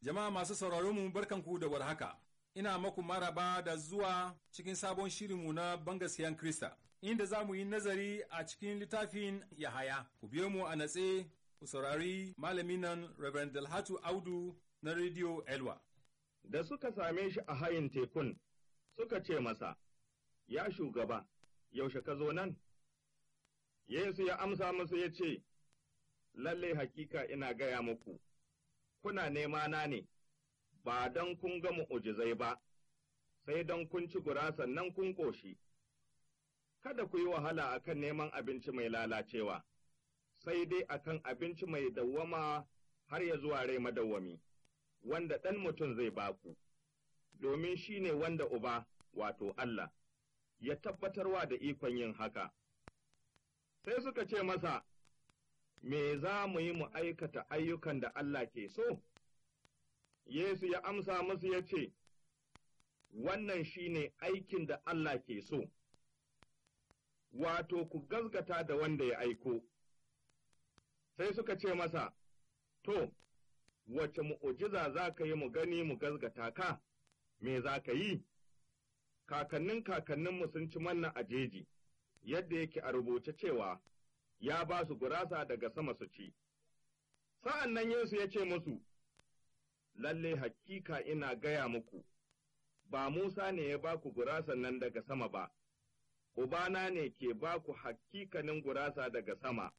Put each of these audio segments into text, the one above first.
Jama'a masu sauraron mu barkanku da warhaka. Ina maku maraba da zuwa cikin sabon shirinmu na bangasiyan Krista, inda za mu yi nazari a cikin littafin Yahaya. Ku biyo mu a natse, ku saurari malamin nan Reverend Dalhatu Audu na Radio Elwa. Da suka same shi a hayin tekun, suka ce masa, Ya shugaba, yaushe ka zo nan? Yesu ya amsa musu ya ce, Lalle hakika ina gaya muku, kuna nema na ne, ba don kun ga mu'ujizai ba, sai don kun ci gurasan nan kun ƙoshi. Kada ku yi wahala akan neman abinci mai lalacewa, sai dai akan abinci mai dawwama har ya zuwa rai madawwami, wanda ɗan mutum zai baku, domin shi ne wanda uba, wato Allah, ya tabbatarwa da ikon yin haka. Sai suka ce masa, Me za mu yi mu aikata ayyukan da Allah ke so? Yesu ya amsa musu ya ce, Wannan shi ne aikin da Allah ke so, wato ku gazgata da wanda ya aiko. Sai suka ce masa, To, wace mu'ujiza za ka yi mu gani mu gazgata ka, me za ka yi? Kakannin kakanninmu sun ci manna a jeji, yadda yake a rubuce cewa, ya ba su gurasa daga sama su ci. Sa'an nan Yesu ya ce musu, Lalle hakika ina gaya muku, ba Musa ne ya ba ku gurasan nan daga sama ba, Ubana ne ke ba ku hakikanin gurasa daga sama,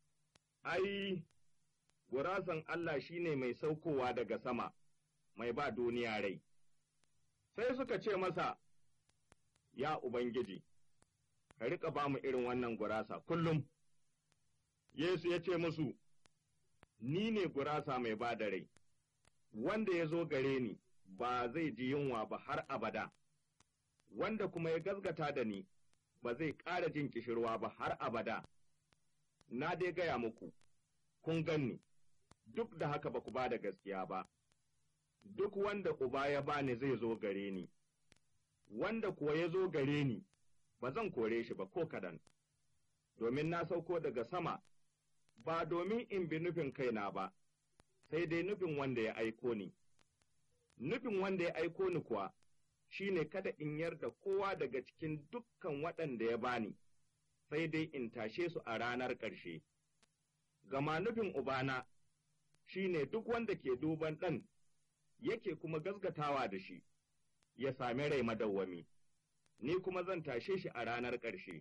ai, gurasan Allah shi ne mai saukowa daga sama, mai ba duniya rai. Sai suka ce masa, Ya Ubangiji, ka riƙa ba mu irin wannan gurasa kullum. Yesu ya ce musu, Ni ne gurasa mai ba da rai, wanda ya zo gare ni ba zai ji yunwa ba har abada, wanda kuma ya gazgata da ni ba zai ƙara jin kishirwa ba har abada. Na dai gaya muku, kun ganni, duk da haka ba ku ba da gaskiya ba, duk wanda uba ya bani zai zo gare ni, wanda kuwa ya zo gare ni, ba zan kore shi ba ko kadan, domin na sauko daga sama. ba domin in bi nufin kaina ba, sai dai nufin wanda ya aiko ni. Nufin wanda ya aiko ni kuwa shi ne kada in yarda kowa daga cikin dukkan waɗanda ya bani, sai dai in tashe su a ranar ƙarshe. Gama nufin Ubana shi ne duk wanda ke duban ɗan yake kuma gaskatawa da shi, ya sami rai madawwami, ni kuma zan tashe shi a ranar ƙarshe.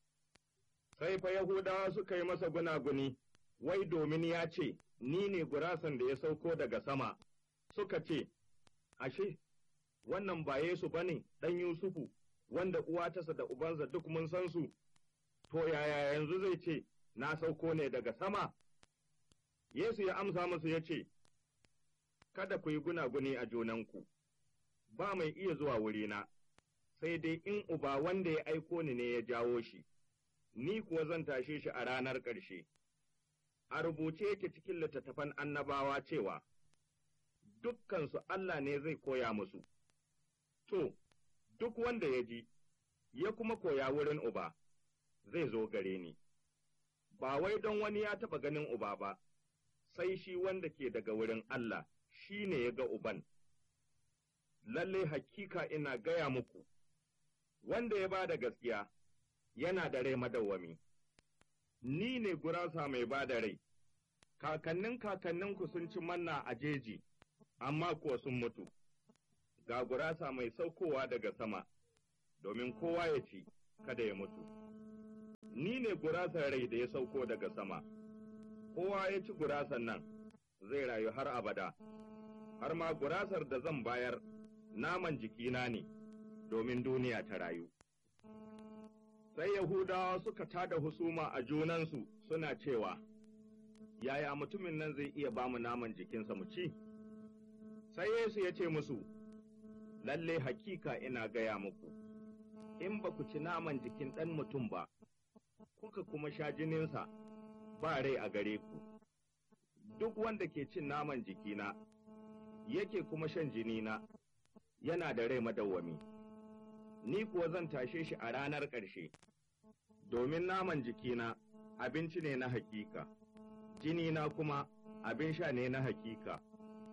sai fa Yahudawa suka yi masa gunaguni, wai domin ya ce, Ni ne gurasan da ya sauko daga sama, suka ce, Ashe, wannan ba Yesu ba ne ɗan Yusufu, wanda uwa tasa da ubansa duk mun san su, to yaya yanzu zai ce, Na sauko ne daga sama? Yesu ya amsa musu ya ce, Kada ku yi gunaguni a junanku, ba mai iya zuwa wurina, sai dai in uba wanda ya aiko ni ne ya jawo shi. ni kuwa zan tashe shi a ranar ƙarshe. A rubuce yake cikin littattafan annabawa cewa, Dukkansu Allah ne zai koya musu, to, duk wanda ya ji, ya kuma koya wurin uba, zai zo gare ni. Ba wai don wani ya taɓa ganin uba ba, sai shi wanda ke daga wurin Allah, shi ne ya ga uban. Lalle hakika ina gaya muku, wanda ya ba da gaskiya. yana da rai madawwami. Ni ne gurasa mai ba da rai, kakannin kakanninku sun ci manna a jeji, amma kuwa sun mutu. Ga gurasa mai saukowa daga sama, domin kowa ya ci, kada ya mutu. Ni ne gurasar rai da ya sauko daga sama, kowa ya ci gurasan nan zai rayu har abada, har ma gurasar da zan bayar naman jikina ne, domin duniya ta rayu. sai Yahudawa suka tada husuma a junansu suna cewa, Yaya mutumin nan zai iya ba mu naman jikinsa mu ci? Sai Yesu ya ce musu, Lalle hakika ina gaya muku, in ba ku ci naman jikin ɗan mutum ba, kuka kuma sha jininsa, ba rai a gare ku. Duk wanda ke cin naman jikina, yake kuma shan jinina, yana da rai madawwami. ni kuwa zan tashe shi a ranar ƙarshe, domin naman jikina abinci ne na hakika, jinina kuma abin sha ne na hakika.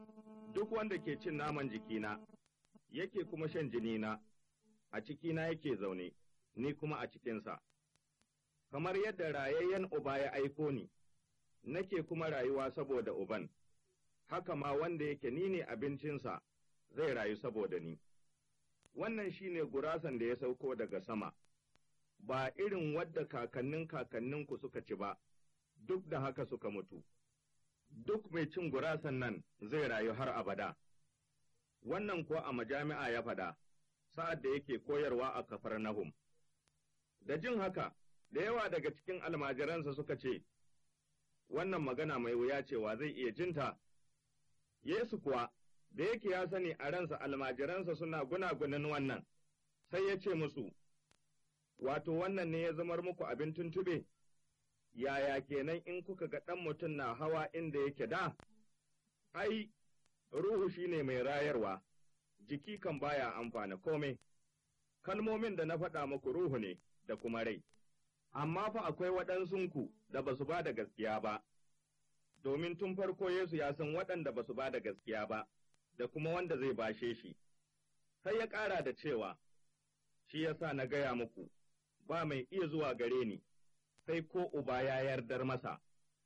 duk wanda ke cin naman jikina, yake kuma shan jinina, a cikina yake zaune, ni kuma a cikinsa. Kamar yadda rayayyen uba ya aiko ni, nake kuma rayuwa saboda uban, haka ma wanda yake ni ne abincinsa zai rayu saboda ni. Wannan shi ne gurasan da ya sauko daga sama, ba irin wadda kakannin kakanninku suka ci ba, duk da haka suka mutu. Duk mai cin gurasan nan zai rayu har abada. Wannan kuwa a majami'a ya faɗa, sa'ad da yake koyarwa a kafar Nahum. Da jin haka, da yawa daga cikin almajiransa suka ce, Wannan magana mai wuya cewa zai iya jinta. Yesu kuwa, da yake ya sani a ransa almajiransa suna gunagunin wannan, sai ya ce musu, Wato wannan ne ya zamar muku abin tuntube, yaya kenan in kuka ga ɗan mutum na hawa inda yake da? Ai, Ruhu shi ne mai rayarwa, jiki kan baya amfana kome, kalmomin da na faɗa muku ruhu ne da kuma rai, amma fa akwai waɗansunku da ba su ba da gaskiya ba, domin tun farko Yesu ya san waɗanda ba su ba da gaskiya ba, da kuma wanda zai bashe shi, sai ya ƙara da cewa, shi ya sa na gaya muku, ba mai iya zuwa gare ni, sai ko uba ya yardar masa.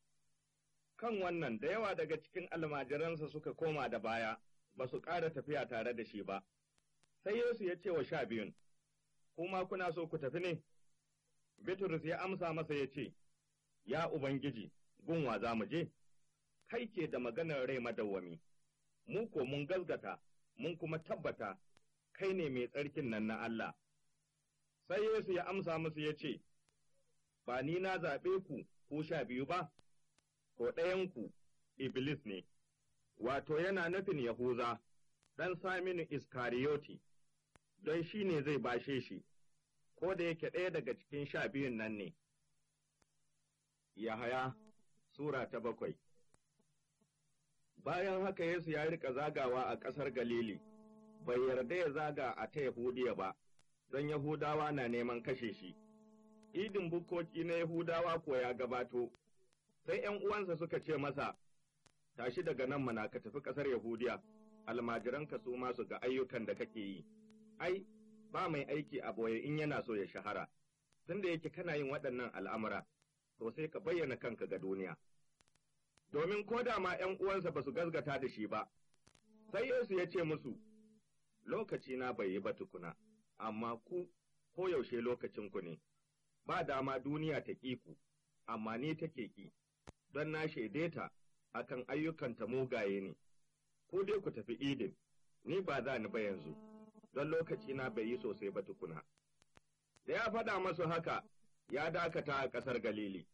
Kan wannan da yawa daga cikin almajiransa suka koma da baya, ba su ƙara tafiya tare da shi ba. Sai Yesu ya ce wa sha biyun, Kuma kuna so ku tafi ne? Bitrus ya amsa masa ya ce, Ya Ubangiji, gunwa za mu je? Kai ke da maganar rai madawwami, mu ko mun gazgata, mun kuma tabbata, kai ne mai tsarkin nan na Allah. Sai Yesu ya amsa musu ya ce, Ba ni na zaɓe ku, ku sha biyu ba, ko ɗayanku Iblis ne, wato yana nufin Yahuza, ɗan Saminu Iskariyoti, don shi ne zai bashe shi, ko da yake ɗaya daga cikin sha biyun nan ne. Yahaya Sura ta bakwai Bayan haka Yesu ya rika zagawa a ƙasar Galili, bai yarda ya zaga a ta Yahudiya ba, don Yahudawa na neman kashe shi. Idin bukkoki na Yahudawa kuwa ya gabato, sai ’yan uwansa suka ce masa, Tashi daga nan mana ka tafi ƙasar Yahudiya, almajiranka su ma su ga ayyukan da kake yi. Ai, ba mai aiki a boye in yana so ya shahara, tunda yake kana yin waɗannan al'amura, to sai ka bayyana kanka ga duniya. Domin ko da ma ’yan uwansa ba su gazgata da shi ba, sai Yesu ya ce musu, Lokaci na bai yi ba tukuna, amma ku koyaushe lokacinku ne, ba dama duniya ta ƙi ku, amma ni take ƙi, don na shaide ta akan ayyukanta mugaye ne, ku dai ku tafi idin, ni ba za ni ba yanzu, don lokaci na bai yi sosai ba tukuna. Da ya faɗa masu haka, ya dakata a ƙasar Galili.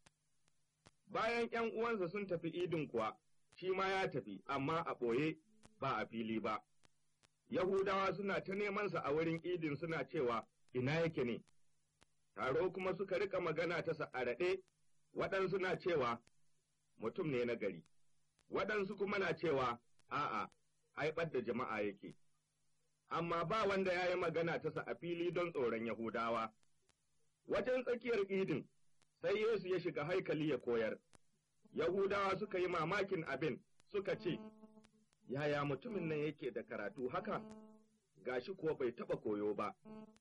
Bayan ’yan uwansa sun tafi idin kuwa, shi ma ya tafi, amma a ɓoye ba a fili ba. Yahudawa suna ta nemansa a wurin idin suna cewa, Ina yake ne? Taro kuma suka rika magana ta sa'araɗe, waɗansu na cewa, Mutum ne na gari, waɗansu kuma na cewa, A'a, haifar da jama'a yake. Amma ba wanda ya yi magana ta sa a fili don tsoron Yahudawa. Wajen tsakiyar idin, sai Yesu ya shiga haikali ya koyar. Yahudawa suka yi mamakin abin, suka ce, Yaya mutumin nan yake da karatu haka, gashi kuwa bai taɓa koyo ba.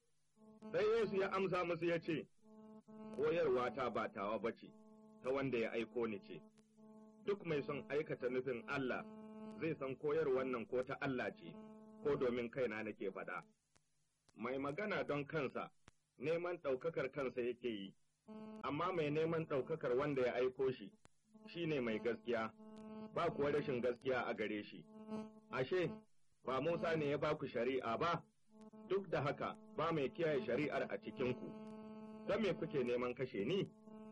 Sai Yesu ya amsa musu ya ce, Koyarwa ta ba tawa ba ce, ta wanda ya aiko ni ce, duk mai son aikata nufin Allah zai san koyarwan nan ko ta Allah ce, ko domin kaina nake faɗa. Mai magana don kansa, neman ɗaukakar kansa yake yi, amma mai neman ɗaukakar wanda ya aiko shi, shi ne mai gaskiya, ba kuwa rashin gaskiya a gare shi. Ashe, ba Musa ne ya ba ku shari'a ba, duk da haka ba mai kiyaye shari'ar a cikinku, don me kuke neman kashe ni?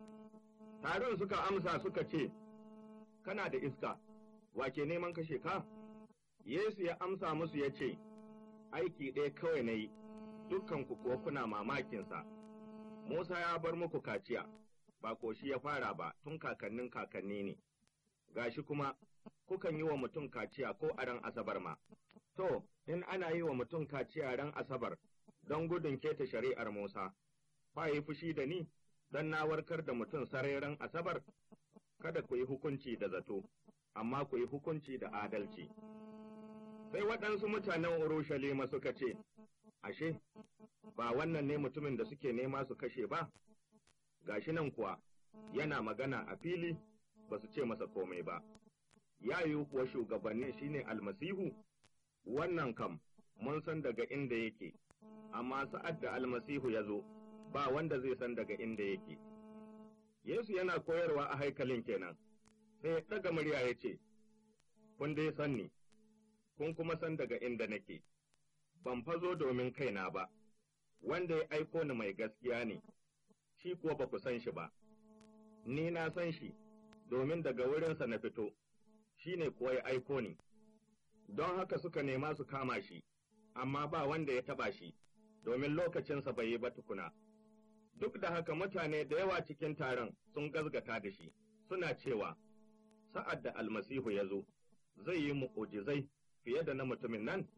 Taron suka amsa suka ce, Kana da iska, wake neman kashe ka? Yesu ya amsa musu ya ce, Aiki ɗaya kawai na yi, dukkanku kuwa kuna mamakinsa. Musa ya bar muku kaciya, ba ko shi ya fara ba tun kakannin kakanni ne. Gashi kuma, kukan yi wa mutum kaciya ko a ran asabar ma. To, in ana yi wa mutum kaciya ran asabar don gudun keta shari'ar Musa, fa yi fushi da ni, don na warkar da mutum sarai ran asabar, kada ku yi hukunci da zato, amma ku yi hukunci da adalci. Sai waɗansu mutanen Urushalima suka ce, Ashe, ba wannan ne mutumin da suke nema su kashe ba? Gashi nan kuwa, yana magana a fili ba su ce masa komai ba. Ya yiwu kuwa shugabannin shine almasihu? Wannan kam, mun san daga inda yake, amma sa'ad da almasihu ya zo, ba wanda zai san daga inda yake. Yesu yana koyarwa a haikalin kenan, sai ya ɗaga murya ya ce, Kun dai san ni, kun kuma san daga inda nake, ban fazo domin kaina ba, wanda ya aiko ni mai gaskiya ne, shi kuwa ba ku san shi ba, ni na san shi, domin daga wurinsa na fito, shi ne kuwa ya aiko ni, don haka suka nema su kama shi, amma ba wanda ya taba shi, domin lokacinsa bai yi ba tukuna. Duk da haka mutane da yawa cikin taron sun gazgata da shi, suna cewa, sa'ad da almasihu ya zo, zai yi mu'ujizai fiye da na mutumin nan?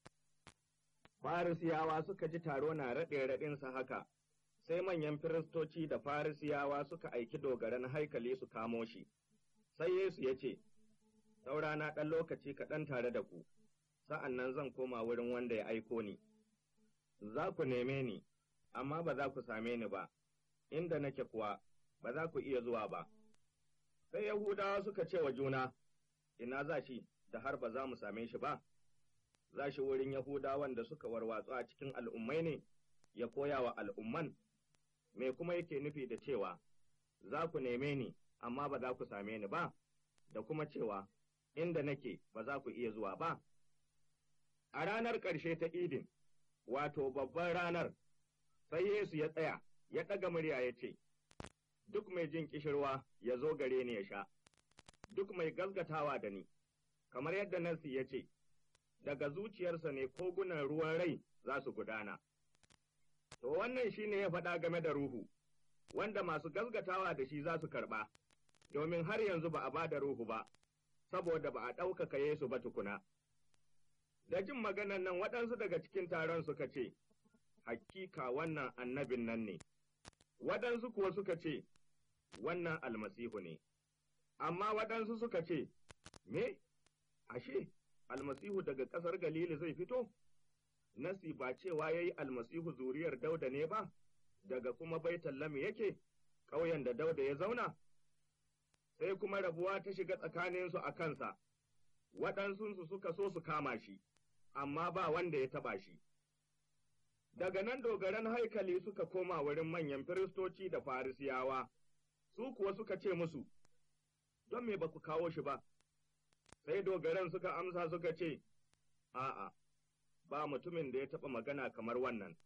Farisiyawa suka ji taro na raɗe raɗinsa haka, sai manyan firistoci da Farisiyawa suka aiki dogaran haikali su kamo shi, sai Yesu ya ce, Saurana ɗan lokaci kaɗan tare da ku, sa'an nan zan koma wurin wanda ya aiko ni. Za ku neme ni, amma ba za ku same ni ba, inda nake kuwa ba za ku iya zuwa ba. Sai Yahudawa suka ce wa juna, Ina za shi da har ba za mu same shi ba? Za shi wurin Yahudawan da suka warwatsu a cikin al'ummai ne, ya koya wa al'umman, me kuma yake nufi da cewa, Za ku neme ni, amma ba za ku same ni ba, da kuma cewa, Inda nake ba za ku iya zuwa ba. A ranar ƙarshe ta idin, wato babban ranar, sai Yesu ya tsaya, ya ɗaga murya ya ce, Duk mai jin ƙishirwa ya zo gare ni ya sha, duk mai gazgatawa da ni, kamar yadda Nansi ya ce, daga zuciyarsa ne kogunan ruwan rai za su gudana. To wannan shi ne ya faɗa game da Ruhu, wanda masu gazgatawa da shi za su karɓa, domin har yanzu ba a ba da Ruhu ba, saboda ba a ɗaukaka Yesu ba tukuna. Da jin maganan nan waɗansu daga cikin taron suka ce, Hakika wannan annabin nan ne, waɗansu kuwa suka ce, Wannan almasihu ne, amma waɗansu suka ce, Me, ashe, almasihu daga ƙasar Galili zai fito? Nasi ba cewa ya yi almasihu zuriyar dauda ne ba, daga kuma baitallami yake, ƙauyen da dauda ya zauna? Sai kuma rabuwa ta shiga tsakaninsu a kansa, waɗansunsu suka so su kama shi, amma ba wanda ya taɓa shi. Daga nan dogaran haikali suka koma wurin manyan firistoci da farisiyawa, su kuwa suka ce musu, Don me ba ku kawo shi ba? Sai dogaran suka amsa suka ce, A'a, ba mutumin da ya taɓa magana kamar wannan.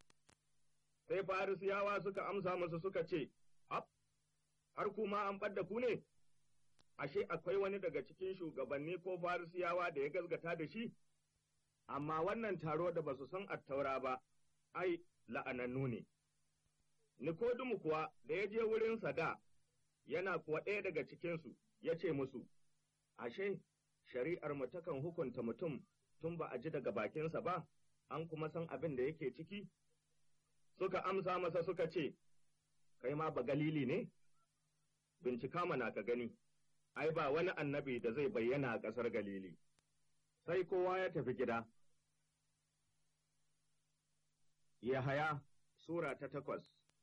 Sai farisiyawa suka amsa musu suka ce, Ab, har kuma an ɓadda ku ne? Ashe akwai wani daga cikin shugabanni ko farisiyawa da ya gazgata da shi? Amma wannan taro da ba su san attaura ba, ai, la'anannu ne. Nikodimu kuwa da ya je wurinsa da, yana kuwa ɗaya daga cikinsu, ya ce musu, Ashe, shari'ar mu takan hukunta mutum tun ba a ji daga bakinsa ba, an kuma san abin da yake ciki? Suka amsa masa suka ce, Kai ma ba galili ne? Bincika mana ka gani, ai, ba wani annabi da zai bayyana a ƙasar Galili. Sai kowa ya tafi gida. Yahaya Sura ta takwas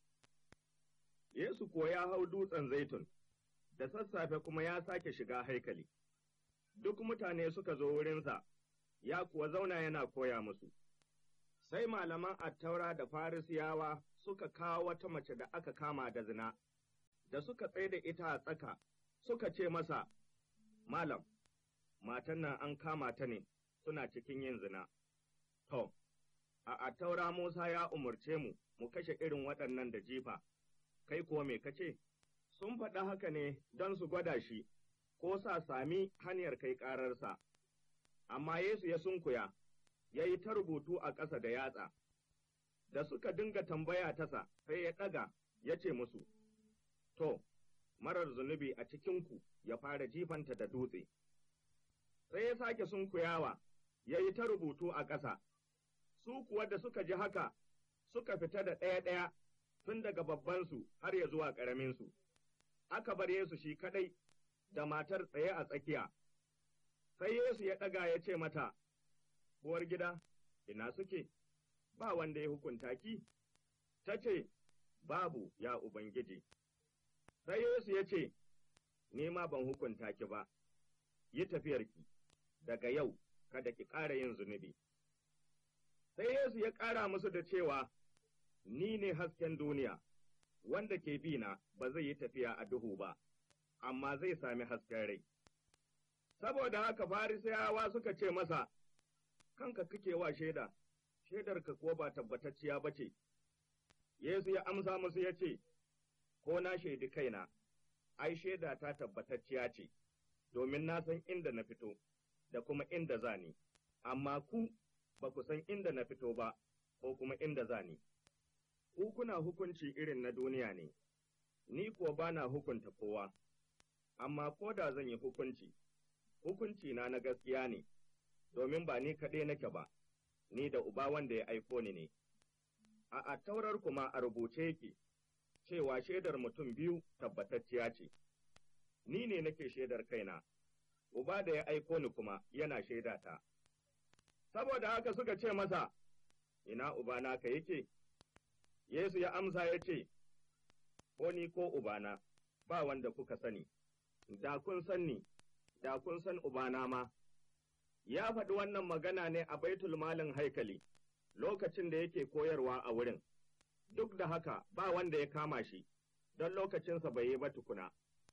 Yesu kuwa ya hau dutsen zaitun, da sassafe kuma ya sake shiga haikali. Duk mutane suka zo wurinsa, ya kuwa zauna yana koya musu. Sai malaman attaura da farisiyawa suka kawo wata mace da aka kama da zina, da suka tsaye da ita a tsaka, suka ce masa, Malam, matan nan an kama ta ne, suna cikin yin zina. To, a attaura Musa ya umarce mu, mu kashe irin waɗannan da jifa, kai kuwa me kace? Sun faɗa haka ne don su gwada shi, ko sa sami hanyar kai ƙararsa. Amma Yesu ya sunkuya, ya yi ta rubutu a ƙasa da yatsa. Da suka dinga tambaya tasa, sai ya ɗaga, ya ce musu, To, marar zunubi a cikinku ya fara jifanta da dutse. Sai ya sake sunkuyawa, ya yi ta rubutu a ƙasa. su kuwa da suka ji haka suka fita da ɗaya-ɗaya tun daga babbansu har ya zuwa ƙaraminsu. Aka bar Yesu shi kaɗai da matar tsaye a tsakiya. Sai Yesu ya ɗaga ya ce mata, uwar gida, ina suke, ba wanda ya hukunta ki? Ta ce, Babu, ya Ubangiji. Sai Yesu ya ce, Ni ma ban hukunta ki ba, yi tafiyarki, daga yau kada ki ƙara yin zunubi. Sai Yesu ya ƙara musu da cewa, Ni ne hasken duniya, wanda ke bi na ba zai yi tafiya a duhu ba, amma zai sami hasken rai. Saboda haka Farisiyawa suka ce masa, Kanka kake wa shaida, shaidarka ko ba tabbatacciya ba ce. Yesu ya amsa musu ya ce, Ko na shaidi kaina, ai shaida ta tabbatacciya ce, domin na san inda na fito, da kuma inda za ni, amma ku ba ku san inda na fito ba, ko kuma inda za ni. Ku kuna hukunci irin na duniya ne, ni kuwa ba na hukunta kowa, amma ko da zan yi hukunci, hukunci na na gaskiya ne, domin ba ni kaɗai nake ba, ni da uba wanda ya aiko ni ne. A attaurar kuma a rubuce yake, cewa shaidar mutum biyu tabbatacciya ce, ni ne nake shaidar kaina, uba da ya aiko ni kuma yana shaidata. Saboda haka suka ce masa, Ina ubana ka yake? Yesu ya amsa ya ce, Ko ni ko ubana, ba wanda kuka sani, da kun san ni, da kun san ubana ma. Ya faɗi wannan magana ne a baitul malin haikali, lokacin da yake koyarwa a wurin. duk da haka ba wanda ya kama shi, don lokacinsa bai yi ba tukuna.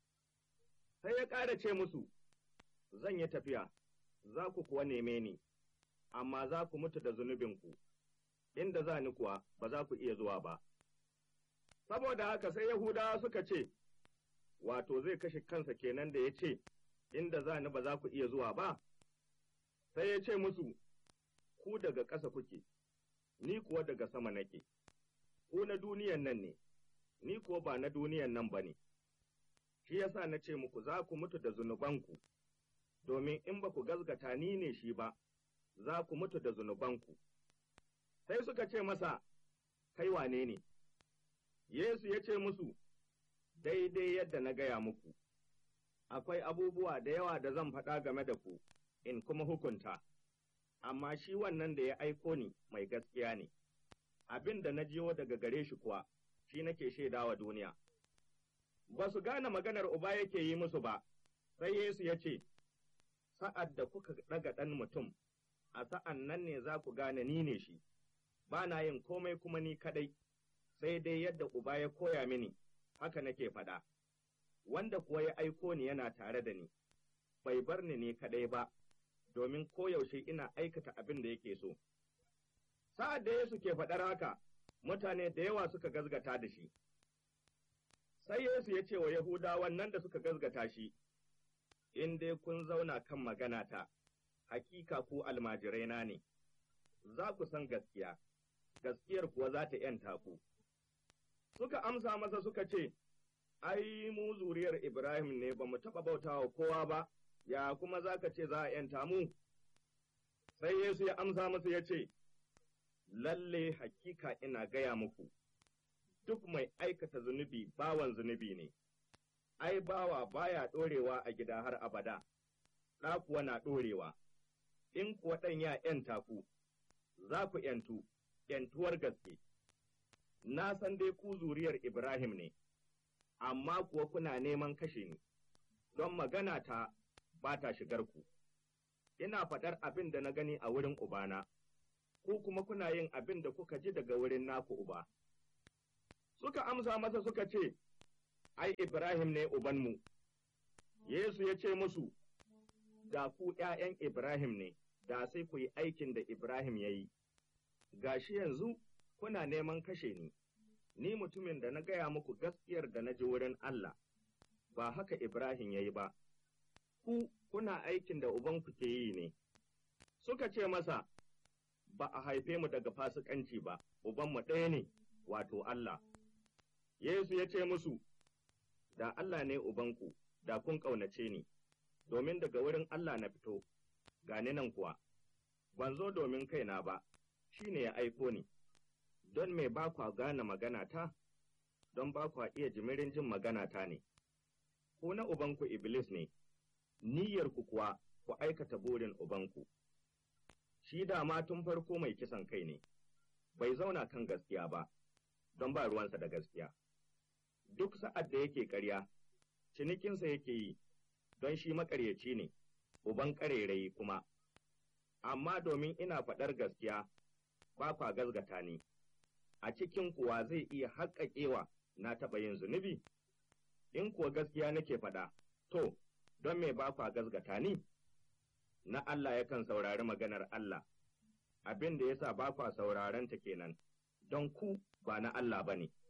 Sai ya ƙara ce musu, Zan yi tafiya, za ku kuwa neme ni, amma za ku mutu da zunubinku, inda za ni kuwa ba za ku iya zuwa ba. Saboda haka sai Yahudawa suka ce, Wato zai kashe kansa kenan da ya ce, Inda za ni ba za ku iya zuwa ba? Sai ya ce musu, Ku daga ƙasa kuke, ni kuwa daga sama nake. ku na duniyan nan ne, ni kuwa ba na duniyan nan ba ne, shi yasa na ce muku za ku mutu da zunubanku, domin in ba ku gazgata ni ne shi ba, za ku mutu da zunubanku. Sai suka ce masa, Kai wane ne? Yesu ya ce musu, Daidai yadda na gaya muku, akwai abubuwa da yawa da zan faɗa game da ku, in kuma hukunta, amma shi wannan da ya aiko ni mai gaskiya ne. abin da na jiyo daga gare shi kuwa, shi nake shaidawa duniya. Ba su gane maganar uba yake yi musu ba, sai Yesu ya ce, Sa'ad da kuka ɗaga ɗan mutum, a sa'an nan ne za ku gane ni ne shi, ba na yin komai kuma ni kaɗai, sai dai yadda uba ya koya mini, haka nake faɗa. Wanda kuwa ya aiko ni yana tare da ni, bai bar ni ne kaɗai ba, domin koyaushe ina aikata abin da yake so. Sa'ad da Yesu ke faɗar haka, mutane da yawa suka gazgata da shi. Sai Yesu ya ce wa Yahudawan nan da suka gazgata shi, In dai kun zauna kan maganata, hakika ku almajiraina ne, za ku san gaskiya, gaskiyar kuwa za ta ’yanta ku. Suka amsa masa suka ce, Ai, mu zuriyar Ibrahim ne ba mu taɓa bautawa kowa ba, ya kuma za ka ce za a ’yanta mu? Sai Yesu ya amsa masa ya ce, lalle hakika ina gaya muku, duk mai aikata zunubi bawan zunubi ne, ai, bawa baya ɗorewa a gida har abada, ɗa kuwa na ɗorewa, in kuwa ɗan ya ’yanta ku, za ku ’yantu, ’yantuwar gaske. Na san dai ku zuriyar Ibrahim ne, amma kuwa kuna neman kashe ni, don magana ta ba ta shigar ku. Ina faɗar abin da na gani a wurin Ubana. ku kuma kuna yin abin da kuka ji daga wurin naku uba. Suka amsa masa suka ce, Ai, Ibrahim ne ubanmu. Yesu ya ce musu, Da ku ’ya'yan Ibrahim ne, da sai ku yi aikin da Ibrahim ya yi. Gashi yanzu kuna neman kashe ni, ni mutumin da na gaya muku gaskiyar da na ji wurin Allah, ba haka Ibrahim ya yi ba. Ku kuna aikin da ubanku ke yi ne. Suka ce masa, ba a haife mu daga fasikanci ba, ubanmu ɗaya ne, wato Allah. Yesu ya ce musu, Da Allah ne ubanku, da kun ƙaunace ni, domin daga wurin Allah na fito, gani nan kuwa, ban zo domin kaina ba, shi ne ya aiko ni, don me ba kwa gane maganata, don ba kwa iya jimirin jin maganata ne. Ku na ubanku Iblis ne, niyyarku kuwa ku aikata burin ubanku. shi dama tun farko mai kisan kai ne, bai zauna kan gaskiya ba, don ba ruwansa da gaskiya. Duk sa'ad da yake ƙarya, cinikinsa yake yi, don shi maƙaryaci ne, uban ƙarairayi kuma. Amma domin ina faɗar gaskiya, ba kwa gazgata ni, a cikin kuwa zai iya haƙaƙewa na taɓa yin zunubi? In kuwa gaskiya nake faɗa, to, don me ba kwa gazgata ni? Na Allah yakan saurari maganar Allah, abin da ya sa ba kwa saurarenta kenan, don ku ba na Allah ba ne.